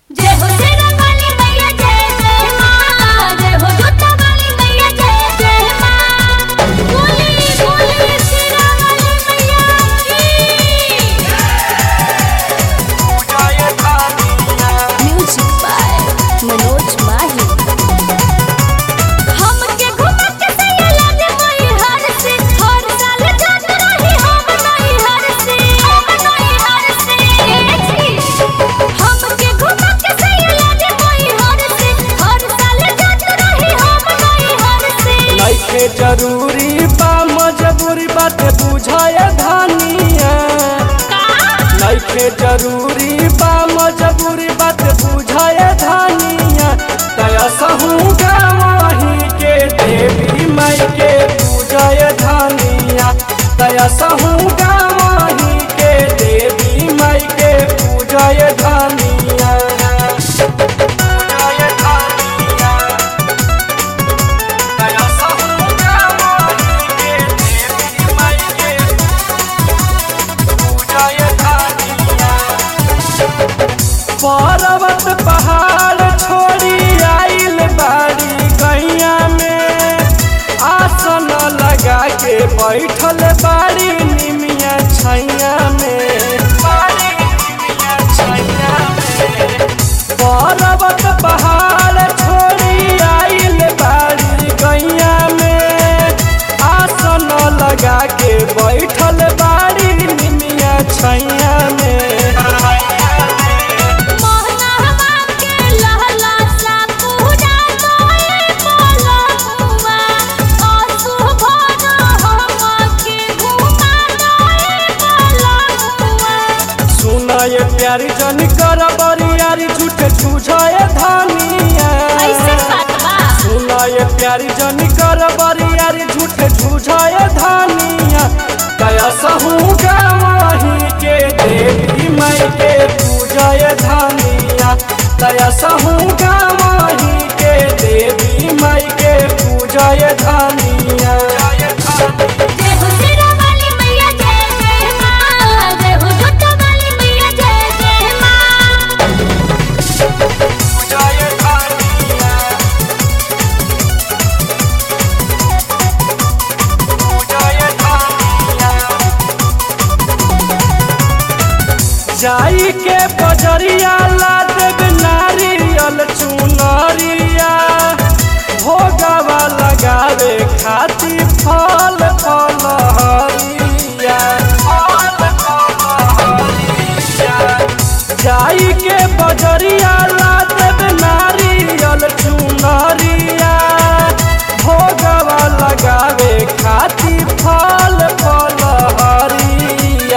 जय हो शेरा वाली मैया जय जय माँ जय हो जोता वाली मैया जय जय माँ बोली बोली शेरा वाली मैया की म्यूजिक बाय मनोज माही हमके घुमा के सैला दे मई हर से हर साल जात रही हम नई हर से हम नई हर से हमके घुमा के सैला दे मई हर से हर साल जात रही हम नई हर से नइखे जरूरी बा मजबूरी बात बुझाए धानिया नइखे जरूरी बा मजबूरी बात बुझाए धानिया तया सहू गावही के देवी माई के पूजाए धानिया तया सहू गावही के देवी माई के पूजाए धानिया पूजाए धानिया दया सहुगा माही के देवी माई के पूजाए धानिया पर्वत पहाड़ छोड़ी आइल बाड़ी गैया में आसन लगा के बैठल बाड़ी निमिया छैया में बाड़ी निमिया छैया में पर्वत पहाड़ छोड़ी आइल बाड़ी गैया में आसन लगा के बैठल बाड़ी निमिया छैया में मोहना हवा के लहला सा पूजा तोए बोला हुआ आंसू भरा हमके घुमा तोए बोला हुआ सुना ये प्यारी जन कर बरियारी झूठ छुझाए धानिया ऐसे बात बा सुना ये प्यारी जन कर बरियारी झूठ छुझाए धानिया कया सहू गावही के देवी माई के पूजाए धानिया कया सहू गावही के देवी माई के पूजाए धानिया जय हो शेरा वाली मैया जय जय माँ जय हो जोता वाली मैया जय जय माँ पूजाए धानिया पूजाए धानिया जाई के बजरिया ला देव नारियल चुनरिया भोगवा लगावे खातिर फल फल हरिया फल फल हरिया जाई के बजरिया ला देव नारियल चुनरिया भोगवा लगावे खातिर फल फल हरिया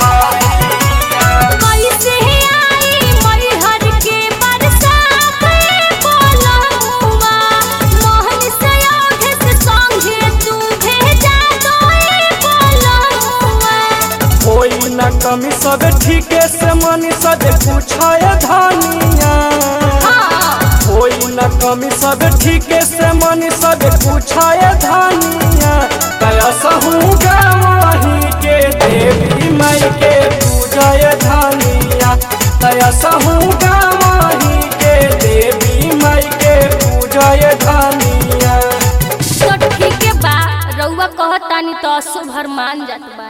कैसे आई मैहर के बरसात बोला हुआ मोहन से औध से संगे तू भेजा तोए बोला हुआ कोई न कमी सब ठीके से मनी सब पूछाए धानिया कोई न कमी सब ठीके से मनी सब पूछाए धानिया कया सहू गावही के देवी माई के पूजाए धानिया कया सहू गावही के देवी माई के पूजाए धानिया तो ठीक बा रउआ कहतानी तो अशुभ हर मान जात बा